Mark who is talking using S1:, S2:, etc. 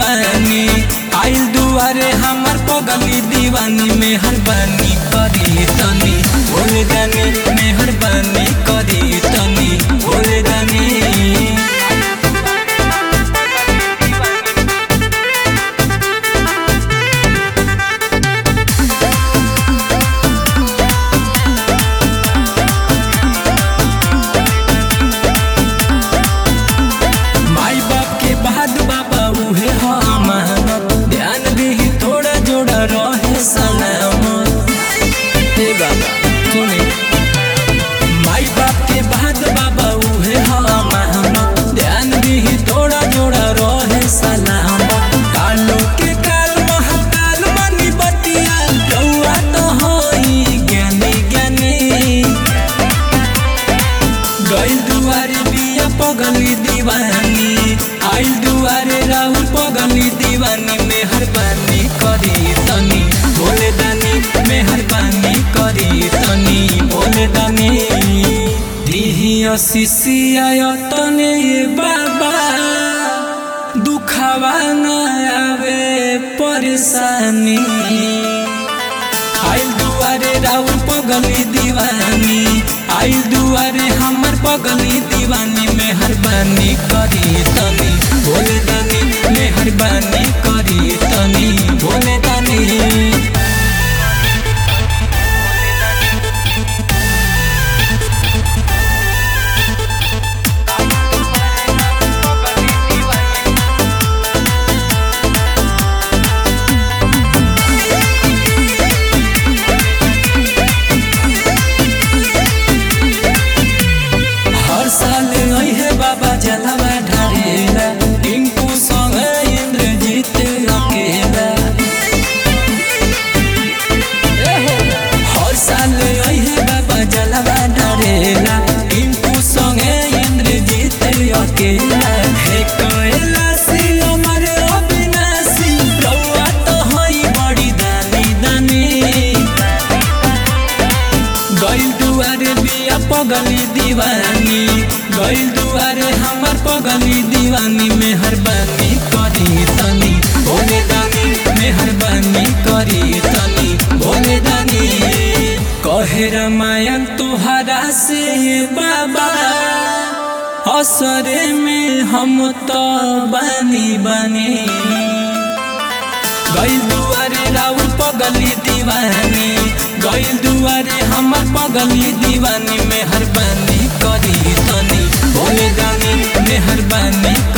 S1: दीवानी आइल दुआरे हमर पगली दीवानी मेहरबानी करी तनी भोले दानी मेहरबानी करी तनी भोले दानी माई बाप के बाद बाबा उहे हमार ध्यान भी थोड़ा जोड़ा रहे सलामत हे बाबा सुने माई बाप के बाद बाबा उहे हमार ध्यान भी थोड़ा जोड़ा रहे सलामत कालो के काल महाकाल मनी बतिया रउआ तो होई ज्ञानी ज्ञानी गइल दुआरे बिया पगली दीवानी आइल दुआरे राहुल पगली दीवानी मेहरबानी करी तनी भोले दानी मेहरबानी करी तनी भोले दानी दिही असिसिया तने ये बाबा दुखावा न आवे परेशानी आइल दुआरे राउर पगली दीवानी आइल दुआरे हमर पगली दीवानी मेहरबानी करी तनी भोले दानी मेहरबानी करी तनी भोले दानी हर साल है बाबा जलवा ढारेला टिंकू संग इंद्रजीत अकेला हर साल है बाबा जलवा ढारेला टिंकू संग इंद्रजीत अकेला हे कैलासी अमर अविनाशी रउआ तो हई बड़ी दानी दानी गइल दुआरे बिया पगली दीवानी गइल दुआरे हमर पगली दीवानी मेहरबानी करी तनी भोले दानी मेहरबानी करी तनी भोले दानी कहे रामायण तुहरा से बाबा असरे में हम तो बानी बानी गइल दुआरे राउर पगली दीवानी गइल दुआरे हमर पगली दीवानी मेहरबानी करी तनी भोले दानी मेहरबानी